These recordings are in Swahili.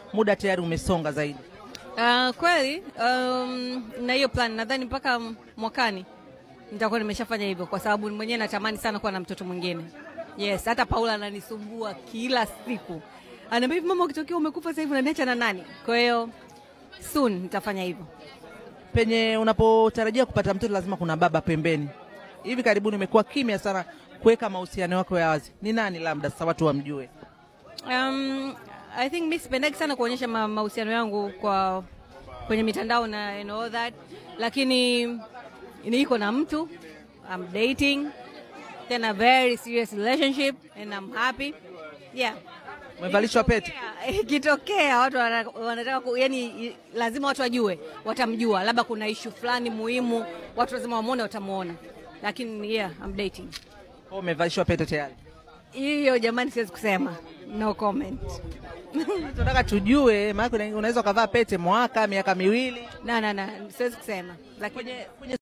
muda tayari umesonga zaidi? Uh, kweli um, na hiyo plan nadhani mpaka mwakani nitakuwa nimeshafanya hivyo, kwa sababu mwenyewe natamani sana kuwa na mtoto mwingine. Yes, hata Paula ananisumbua kila siku, anaambia hivi, mama, ukitokea umekufa sasa hivi unaniacha na nani? Kwa hiyo soon nitafanya hivyo. Penye unapotarajia kupata mtoto lazima kuna baba pembeni. Hivi karibuni umekuwa kimya sana kuweka mahusiano yako ya wazi. Ni nani labda sasa watu wamjue? Um, I think mi sipendagi sana kuonyesha ma- mahusiano yangu kwa kwenye mitandao na and all that, lakini niko na mtu I'm dating then a very serious relationship and I'm happy yeah. Umevalishwa pete? Ikitokea- Ikitokea watu wana- wanataka ku, yani lazima watu wajue, watamjua, labda kuna ishu fulani muhimu, watu lazima wamwone, watamuona, lakini yeah, I'm dating. Au umevalishwa pete tayari? Hiyo jamani, siwezi kusema, no comment. Tunataka tujue, maana unaweza ukavaa pete mwaka, miaka miwili. na na na siwezi kusema lakini Kwenye, kwenye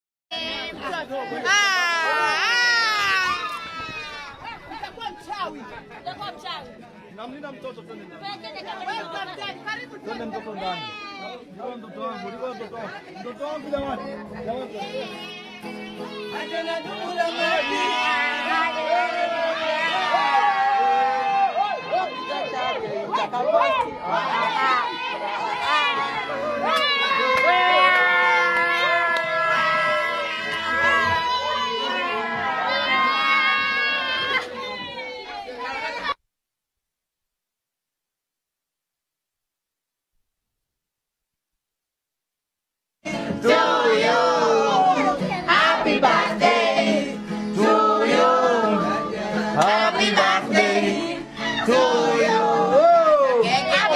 Namlinda mtoto twende ndani. Twende mtoto ndani. Ndio mtoto wangu, ndio mtoto wangu. Mtoto wangu jamani. Jamani. Happy birthday to you.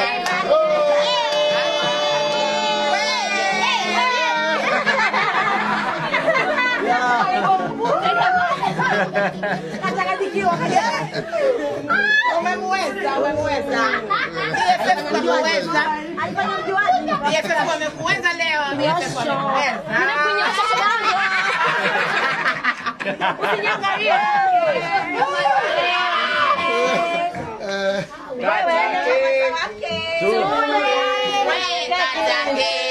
Umemweza, umemweza. BFF umemweza. BFF wamekuweza leo. BFF wamekuweza. Wewe, Wewe, Katange.